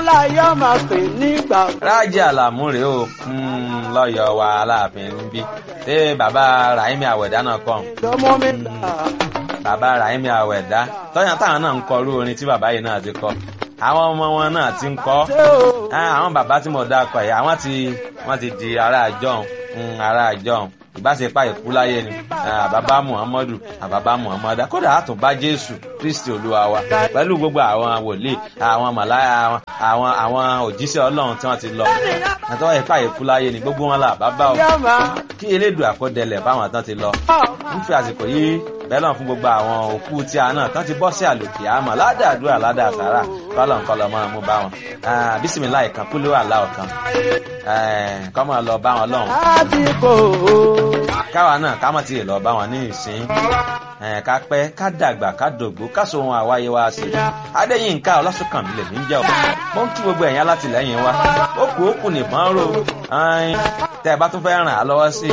láyé ọmọ pè nígbà. rájí àlàmú rèé o lọ́yọ̀ wa aláàfin ń bí ṣé bàbá rahimi àwẹ̀dá náà kọ́ lọ́mọ mi là. bàbá rahimi àwẹ̀dá tọ́yàn táwọn náà ń kọ irú orin tí bàbá yìí náà ti kọ àwọn ọmọ wọn náà ti ń kọ ṣé o. àwọn bàbá tí mo dá kọ yìí àwọn ti wọ́n ti di ará àjọhùn ará àjọhùn ìbáṣepá ìkú láyé ni àbábá muhammadu àbábá muhammadu kódà àtúnbá jésù kristi olúwa wa pẹ̀lú gbogbo àwọn wòlíì àwọn màláyà àwọn àwọn òjíṣẹ́ ọlọ́run tí wọ́n ti lọ àtọ́wọ́ ìpá ìkú láyé ni gbogbo wọn là bàbá o yá máa. kí elédùn àkọdẹlẹ̀ báwọn tán ti lọ ń fi àsìkò yìí bẹ́lọ̀ fún gbogbo àwọn òkú tí a náà tán ti bọ́ sí àlòkè àmọ́ ládàádúrà ládàásàrà kọ́lọ̀ nǹkan lọ́mọ mú bá wọn bísímìlá ìkan kúló àlá ọ̀kan kọ́mọ lọ bá wọn lọ́hùn láti kò ó. káwa náà ká mọ̀ tí ì lọ bá wọn ní ìsín ká pẹ́ ká dàgbà ká dògbó ká so ohun àwáyé wa sí adéyínká ọlásùnkànmí lèmi ń jẹ́ ọ́ mo ń kí gbogbo ẹ̀yìn alátìlẹ́yìn wa ó kù ó kù nìbọn ró tẹ́ ẹ bá tún fẹ́ ràn á lọ́wọ́ sí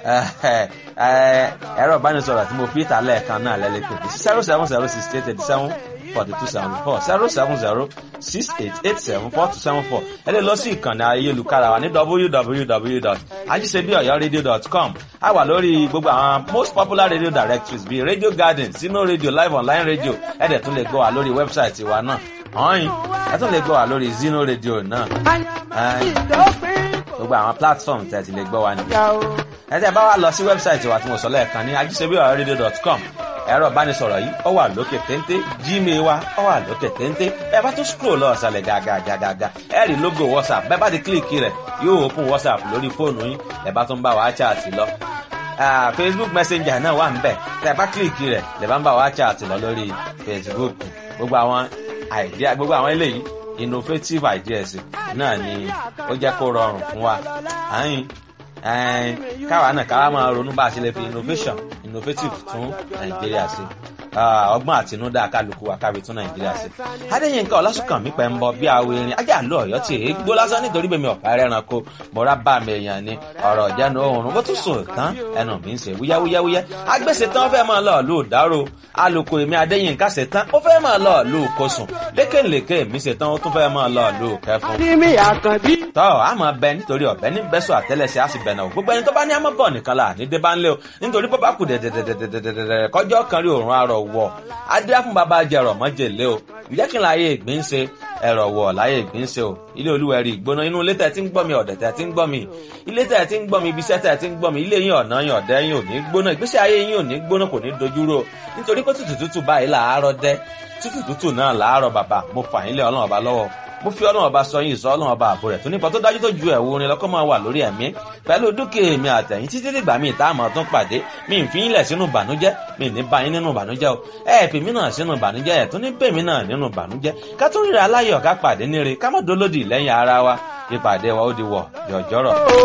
ẹ̀rọ ìbánisọ̀rọ̀ tí mo fi ìta lẹ́ẹ̀kan náà lẹ́lẹ́ pé zero seven zero six eight eighty seven forty two seventy four zero seven zero six eight eight seven four two seven four ẹ lè lọ sí ìkànnì ayélujára wa ní www.ajisebiọyọradio.com a wà lórí gbogbo àwọn most popular radio directories bíi radio garden sino radio live online radio ẹ dẹ̀ tún lè gbọ́ wa lórí wẹ́bsáìtì wa náà ọ̀hìn ẹ tún lè gbọ́ wa lórí zino radio náà ìdópin kò gbogbo àwọn platform tẹ̀ ti lè gbọ́ wa nìyẹn yá o. ẹ tẹ́ bá wa lọ sí wẹ́bsáìtì wa tí mo sọ lẹ́ẹ̀kan ní ajisebiọyọradio.com ẹ̀rọ ìbánisọ̀rọ̀ yìí ó wà lókè téńté gmail wa ó wà lókè téńté ẹ bá tún scroll lọ ọ̀sàlẹ̀ gàgàgàgà ẹ rí logo whatsapp bẹ́ẹ̀ bá ti kílìkì rẹ̀ yóò open whatsapp lórí fóònù yín ẹ bá tún bá wa chat lọ Ah, facebook messenger náà wà níbẹ̀ tẹ́ ẹ bá kílìkì rẹ̀ lè bá ń bá wa chat lọ lórí facebook gbogbo àwọn idea gbogbo àwọn eléyìí innovative ideas náà ni ó jẹ́ kó rọrùn fún wa àyìn ẹn káwa náà káwa máa ronú bá a ṣe lè fi innovation innovative tún nàìjíríà ṣe Ah, ọgbọ́n àtinúdá kálukú wa kábi tún nàìjíríà ṣe. adéyínká ọlásùnkànmí pẹ̀ ń bọ bí awo erin ajá àlọ́ ọ̀yọ́ tí èé gbó lásán nítorí bèmi ọ̀pá ẹranko mọ̀ra bá mi èèyàn ni ọ̀rọ̀ ìjẹnu oòrùn bó tún sùn tán ẹnu mi ń ṣe wúyáwúyáwúyá agbèsè tán fẹ́ máa lọ lù dárò alùkò èmi adéyínká ṣe tán ó fẹ́ máa lọ lù kosùn lékèlékè mi ṣe tán ó tún fẹ́ máa lọ lù kẹfún Adémi Àkànbí. tọ́ a máa bẹ nítorí ọ̀bẹ ní bẹ́sọ̀ àtẹ́lẹsẹ̀ á sì bẹ̀ náà gbogbo ẹni tó bá ní àmọ́ bọ̀ nìkan là ní dé bá ń lé o nítorí bó bá kù dẹ̀dẹ̀dẹ̀dẹ̀dẹ̀dẹ̀ kọjọ́ kan rí òórùn arọ̀ wọ̀ adé fún bàbá jẹrọ mọ́jèlé o ìjẹ́ kí n láyé ìgbín ṣe ẹ̀rọ wọ̀ láyé ìgbín ṣe o ilé olúwẹ̀rí ìgbóná inú ilé tẹ̀ tí ń gbọ́ mi ọ̀dẹ̀ tẹ̀ tí ń gbọ́ mi ilé tẹ̀ tí ń gbọ́ mi ibiṣẹ́ tẹ̀ tí ń gbọ́ mi ilé yín ọ̀nà yín ọ̀dẹ́ yín ò ní gbóná ìgbésí ayé yín ò ní gbóná kò ní dojúrò o nítorí pé tútù tútù báyìí làárọ̀ dẹ́ tútù tútù náà làárọ̀ bàbá mo fà yín lé ọlọ́run ọba lọ́wọ́ mo fi ọlọ́run ọba sọ yín ìsọ ọlọ́run ọba àbò rẹ̀ tó nípa tó dájú tó ju ẹ̀wù orin lọ́kọ́ máa wà lórí ẹ̀mí pẹ̀lú dúkìá èmi àtẹ̀yìn títí dìgbà míì tá a máa tún pàdé mi ì fi yín lẹ̀ sínú ìbànújẹ́ mi ì ní bá yín nínú ìbànújẹ́ o ẹ fi mí náà sínú ìbànújẹ́ ẹ̀ tún ní bèmí náà nínú ìbànújẹ́ ká tún ríra aláyọ̀ ká pàdé níre ká má dolódì lẹ́yìn ara wa ìpàdé wa ó di wọ̀ yọ̀jọ́rọ̀.